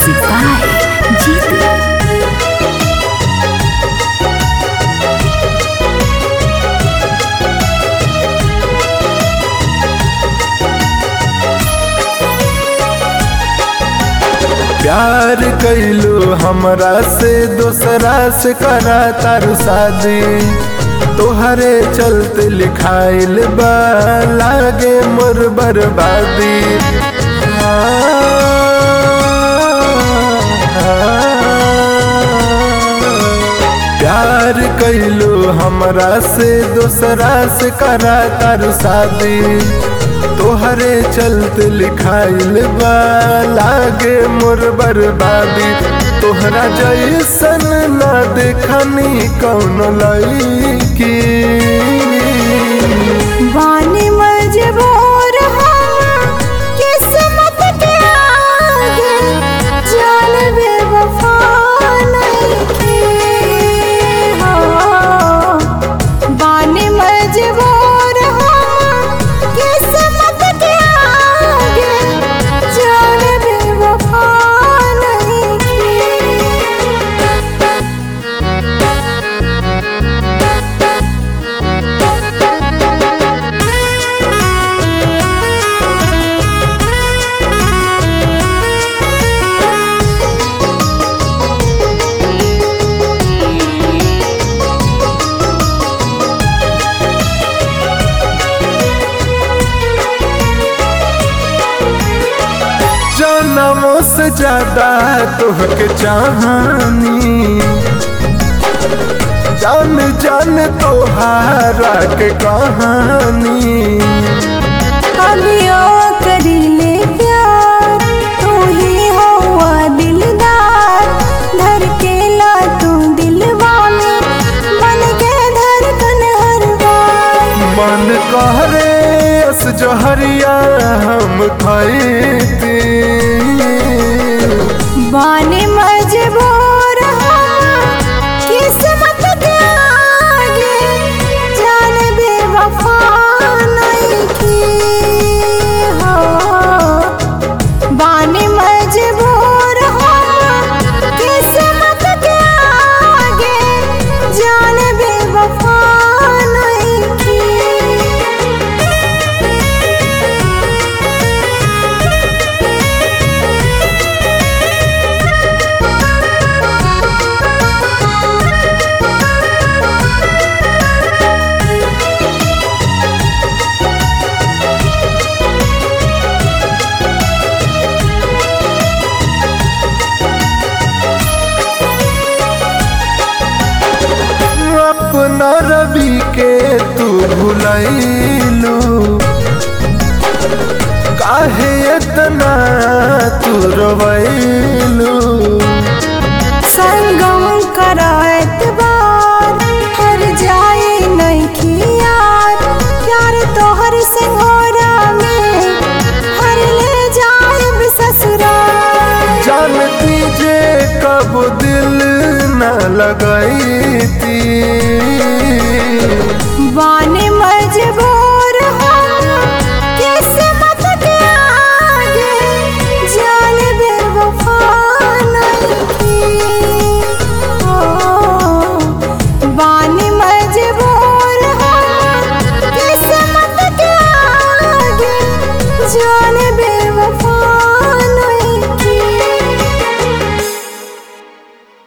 Music by Jitu. प्यार कैलू हमरा से दोसरा से करा तारू शादी तोहरे चलते लिखाइल बा लागे मोर बर्बादी प्यार कैलू हमरा से दोसरा से करा तारू शादी तोहरे चलते लिखाइल बा लागे मोर बर्बादी तोहरा जैसन ना देखनी कौन लईकी वानी मजबूर हम किस्मत के आगे जान बेवफा नइखे हो वानी मजबूर हम किस्मत के आगे जान बेवफा नइखे जनमों से ज्यादा तोहके चाहनी जान जान तोहारा के कहानी अभियो करीले प्यार तू ही हुआ दिलदार धर के ला तू दिलवा में बन के धड़कन हर बार मन कहरे अस जहरिया हम खैती बाने मजबूर हम किस्मत के आगे जान बेवफा नइखे हो बाने मजबूर हम किस्मत के आगे जान बेवफा नइखे अपना रवि के तू भुलैलू काहे इतना तू रोवैलू संगम करात बार हर जाए नहीं यार प्यार तोहर संगोरा में हर ले जाए ससुराल जानती जे कब दिल न लगा